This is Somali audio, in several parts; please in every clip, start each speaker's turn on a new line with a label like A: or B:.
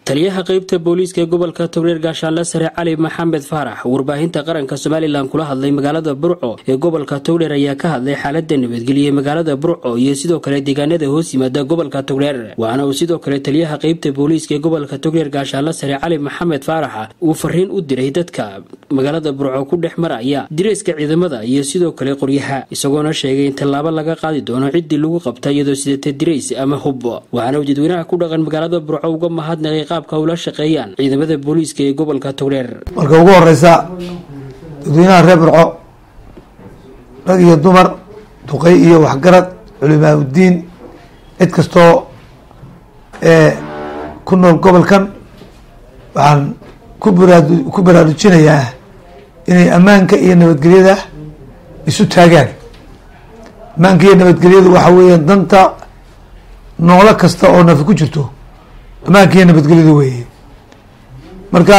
A: taliyaha qeybta booliiska ee gobolka togreer gaashaanle sare cali maxamed faarax warbaahinta qaranka somalilan kula hadlay magaalada burco ee gobolka togdheer ayaa ka hadlay xaalada nabadgelya magaalada burco iyo sidoo kale deegaanada hoos yimaada gobolka togdheer waxaana uu sidoo kale taliyaha qeybta booliiska ee gobolka togreer gaashaanle sare cali maxamed faarax uu fariin u diray dadka magaalada burco ku dhex maraya direyska ciidamada iyo sidoo kale qoryaha isagoona sheegay in tallaabo laga qaadi doono ciddii lagu qabta iyadoo sidata dirays ama hub waxaana uu dadweynaha ku dhaqan magaalada burco uga mahadnaqay qaabka ula shaqeeyaan ciidamada booliiska ee gobolka togdheer
B: marka ugu horeysa dadweynaha reer burco rag iyo dumar duqey iyo waxgarad culimaa uddiin cid kastoo ku nool gobolkan waxaan ku baraad ku baraarujinayaa inay ammaanka iyo nabadgelyada isu taagaan ammaanka iyo nabadgelyadu waxa weeyaan danta noolo kasta oo nafi ku jirto ammaanka iyo nabadgelyadu weeye marka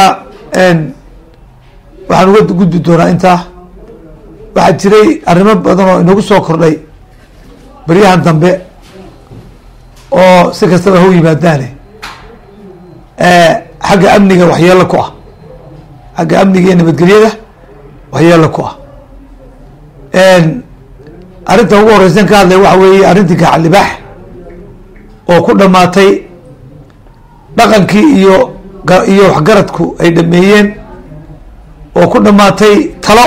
B: waxaan uga gudbi doonaa intaa waxaa jiray arrimo badan oo inagu soo kordhay baryahan dambe oo si kastaba ha u yimaadaane xagga amniga waxyeelo ku ah xagga amniga iyo nabadgelyada waxyeelo ku ah arrinta ugu horeysan ka hadlay waxa weeye arrintii gacalibaax oo ku dhamaatay dhaqankii iyo iyo waxgaradku ay dhameeyeen oo ku dhamaatay talo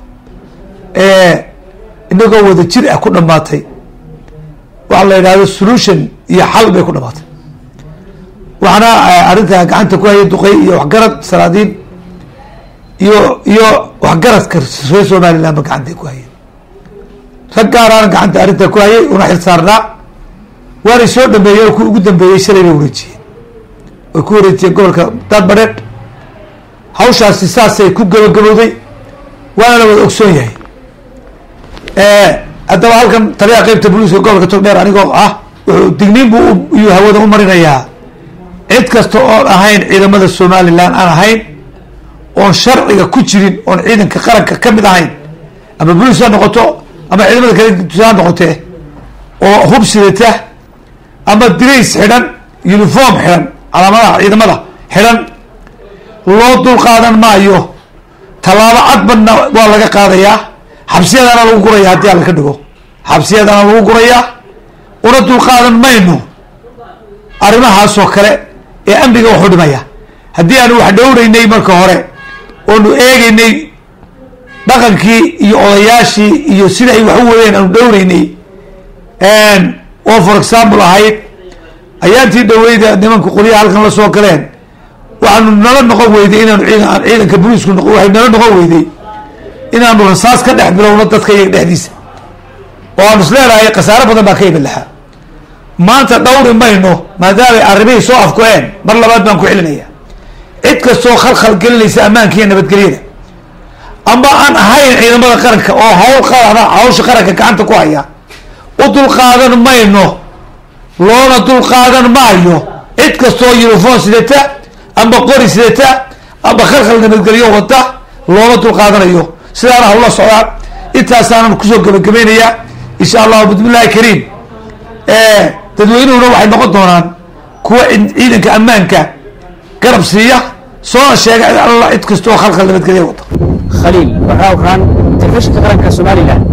B: inagoo wada jir ah ku dhamaatay waxa la yidhahdo solution iyo xal bay ku dhamaatay waxaana arrinta gacanta ku hayay duqey iyo waxgarad salaadiin iyo iyo waxgaradka reer somaliland ba gacantay ku hayeen rag gaaraana gacanta arrinta ku hayay una xil saarnaa waanay soo dhameeyeen oo ku ugu dambeeyey shalay bay wareejiyeen way ku wareejiyeen gobolka daadbadheedh hawshaasi saasay ku gabagabowday waana la wada ogsoon yahay haddaba halkan taliyaha qeybta booliiska gobolka togdheer anigoo ah wuxuu digniin buu iyuu hawada u marinayaa cid kasta oon ahayn ciidamada somaliland aan ahayn oon sharciga ku jirin oon ciidanka qaranka ka mid ahayn ama booliis ha noqoto ama ciidamada kale ha noqotee oo hub sidata ama dirays xidhan uniform xidhan calaamadaha ciidamada xidhan loo dul qaadan maayo tallaabo cadbadna waa laga qaadayaa xabsiyadana lagu guraya haddii alla ka dhigo xabsiyadana lagu gurayaa una dul qaadan mayno arrimahaasoo kale ee amniga waxu dhimaya haddii aanu wax dhowreynay marka hore oonu eegeynay dhaqankii iyo odayaashii iyo sida ay wax u wadeen aanu dhowreynay oo for example ahayd ayaantii dhaweyda nimanka qolyaha halkan la soo galeen waxaanu nala noqon weyday inaanu ciidan ciidanka booliisku noq waxay nala noqon weyday inaanu rasaas ka dhex bilowno dadka iyaga dhexdiisa oo aanu isleedahay khasaaro badan baa ka iman lahaa maanta dhawri mayno maadaamay arrimihii soo afku-een mar labaad baan ku celinaya cid kastoo khalkhal gelinaysa ammaanka iyo nabadgelyada ama aan ahayn ciidamada qaranka oo hawl qarana hawsha qaranka gacanta ku haya u dulqaadan mayno loona dulqaadan maayo cid kastoo uniform sidata ama qori sidata ama khalkhal nabadgelyo wada looma dulqaadanayo sidaana hawla socdaan intaasaanan kusoo gabagabaynayaa insha allahu bismillahi kariim dadweynuhuna waxay noqon doonaan kuwa ciidanka ammaanka garab siiya soona sheega alla cid kastoo khalkhal nabadgelya wada
A: khaliil waxaa uraan telefishinka qaranka somalilan